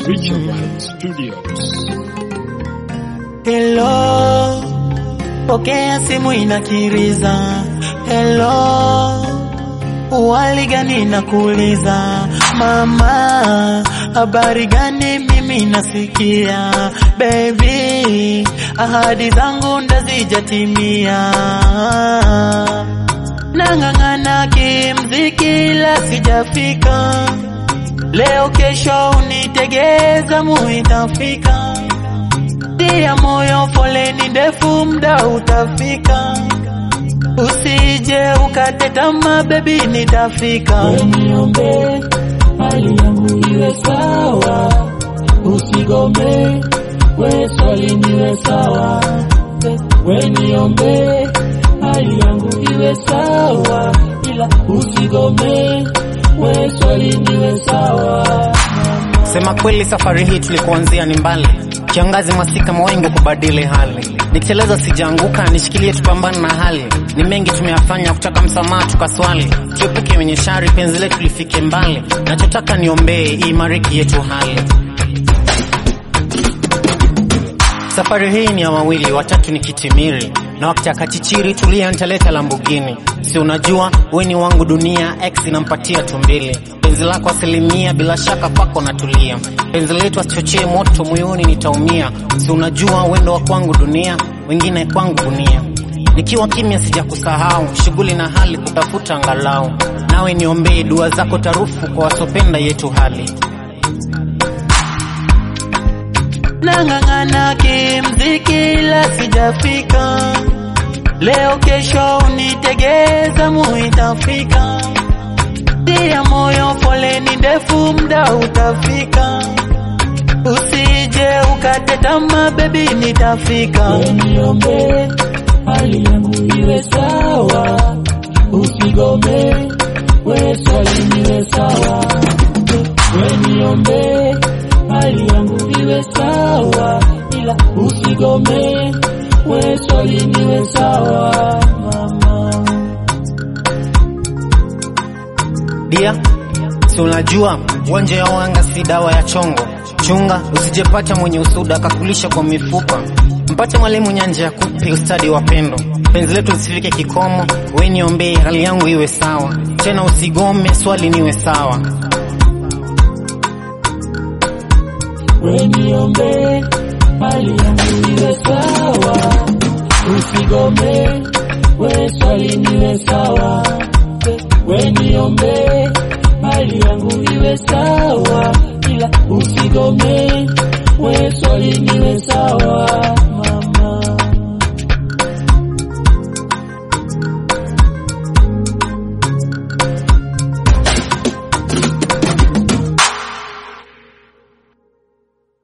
Richard Wright Studios. Hello, pokea simu inakiriza. Hello, uwali gani nakuuliza? Mama, habari gani? Mimi nasikia baby, ahadi zangu ndazijatimia. Nang'ang'ana kimziki la sijafika, leo kesho unitegeza muitafika Tia moyo, foleni ndefu, mda utafika. Usije ukate tamaa, bebi, nitafika. Niombe hali yangu iwe sawa, usigome we swali niwe sawa. We niombe hali yangu iwe sawa, ila usigome we swali niwe sawa. Sema kweli, safari hii tulikuanzia ni mbali, kiangazi, masika, mawingu kubadili hali. Nikiteleza sijaanguka, nishikilie, tupambane na hali. Ni mengi tumeyafanya, kutaka msamaha tukaswali, tuepuke wenye shari, penzi letu lifike mbali. Nachotaka niombee iimariki yetu hali. Safari hii ni ya wawili, watatu ni kitimiri, na wakitaka chichiri tulia, nitaleta Lambugini. Si unajua we ni wangu dunia, ex inampatia tumbili. Penzi lako asilimia, bila shaka kwako natulia. Penzi letu asichochee moto moyoni, nitaumia. Si unajua wendo wa kwangu dunia, wengine kwangu gunia. Nikiwa kimya sijakusahau, shughuli na hali kutafuta angalau. Nawe niombee dua zako tarufu kwa wasopenda yetu hali. Nang'ang'ana kimziki la sijafika, leo kesho unitegeza, muitafika. Tia moyo, foleni ndefu, mda utafika. Usije ukate tamaa, bebi, nitafika. We niombe hali yangu iwe sawa, usigome we swali niwe sawa. We niombe hali yangu iwe sawa, ila usigome we swali niwe sawa. Mama. Dia, si unajua uwanja ya wanga si dawa ya chongo. Chunga usijepata mwenye usuda akakulisha kwa mifupa. Mpate mwalimu nyanja ya kupe ustadi wa pendo. Penzi letu lisifike kikomo, we niombee hali yangu iwe sawa. Tena usigome, swali niwe sawa. We niombe hali yangu iwe sawa, usigome we swali niwe sawa. We niombe hali yangu iwe sawa, ila usigome we swali niwe sawa.